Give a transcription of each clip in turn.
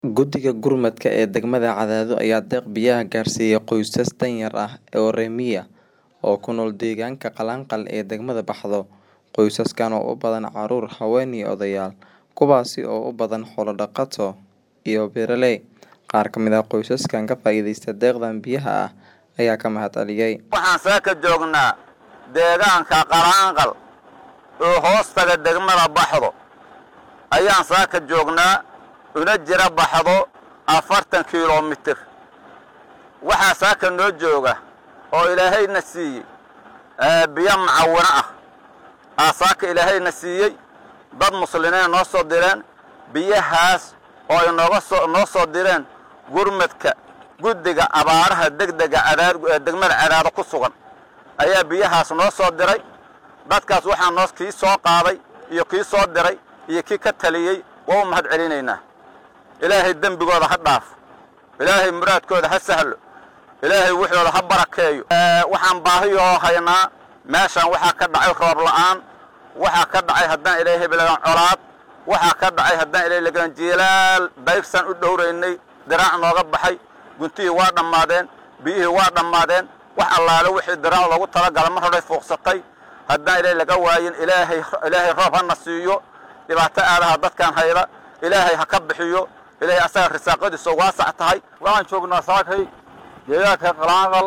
Guddiga Gurmadka ee degmada Cadaado ayaa deeq biyaha gaarsiiyay qoysas danyar ah oo reer miyi ah oo ku nool deegaanka Qalanqal ee degmada Baxdo. Qoysaskan oo u badan carruur, haween iyo odayaal, kuwaas oo u badan xoolo dhaqato iyo beeraley. Qaar ka mid ah qoysaskan ka faa'iideysta deeqdan biyaha ah ayaa ka mahadceliyay. Waxaan saaka joognaa deegaanka Qalanqal oo hoostaga degmada Baxdo. Ayaan saaka joognaa una jira Baxdo afartan kiiloomitir. Waxaa saaka noo jooga oo ilaahayna siiyey biyo macawino ah. Aa saaka ilaahayna siiyey dad muslimiin noo soo direen biyahaas oo ay nooga soo noo soo direen gurmadka guddiga abaaraha degdega cadaad ee degmada Cadaado ku sugan ayaa biyahaas noo soo diray dadkaas waxaa noo kii soo qaaday iyo kii soo diray iyo kii ka taliyey waa u mahad celinaynaa ilaahay dembigooda ha dhaafo ilaahay muraadkooda ha sahlo ilaahay wuxooda ha barakeeyo waxaan baahiyoo haynaa meeshan waxaa ka dhacay roob la'aan waxaa ka dhacay haddaan ilaahay bilagan colaad waxaa ka dhacay haddaan ilaahay lagan jilaal dayrsan u dhowraynay diraac nooga baxay guntihii waa dhammaadeen biyihii waa dhammaadeen wax allaale wixii diraac loogu talagala mar horay fuuqsatay haddaan ilaahay laga waayin ilaahay ilaahay roob hana siiyo dhibaato aadaha dadkan hayda ilaahay ha ka bixiyo ilaahay asaga risaaqadiisa waasac tahay waxaan joognaa saakay deegaanka qalaanqal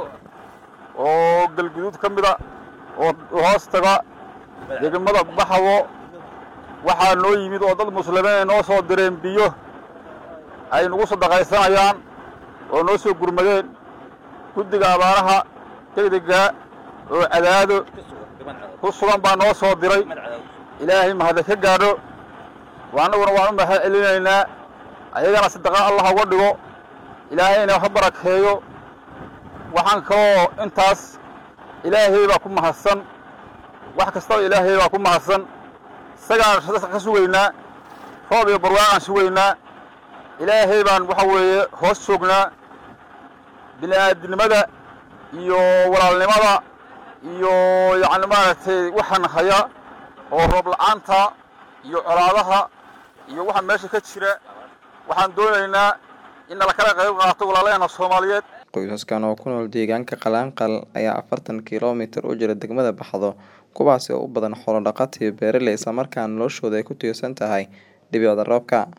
oo galguduud ka mida oo hoos taga degmada baxdo waxaa noo yimid oo dad muslimiin ay noo soo direen biyo ay nagu sadaqaysanayaan oo noo soo gurmadeen guddiga abaaraha degdega oo cadaado ku sugan baa noo soo diray ilaahay mahadle ka gaadho annaguna waan u mahad celinaynaa ayagana sadaqa allah uga dhigo ilaahayna ha barakeeyo waxaan kaloo intaas ilaahay baa ku mahadsan wax kastaba ilaahay baa ku mahadsan isagaan ka sugaynaa roob iyo barwaaqaan sugaynaa ilaahay baan waxa weeye hoos joognaa bini'aadinimada iyo walaalnimada iyo yacni maaragtay waxaan haya oo roob la'aanta iyo colaadaha iyo waxa meesha ka jira waxaan doonaynaa in nala kala qayb qaato walaalaheena soomaaliyeed Qoysaskan oo ku nool deegaanka Qalanqal ayaa afartan kiiloomitir u jira degmada Baxdo kuwaas oo u badan xoolo dhaqato iyo beeraley isla markaana noloshooda ay ku tiirsan tahay dhibicda roobka.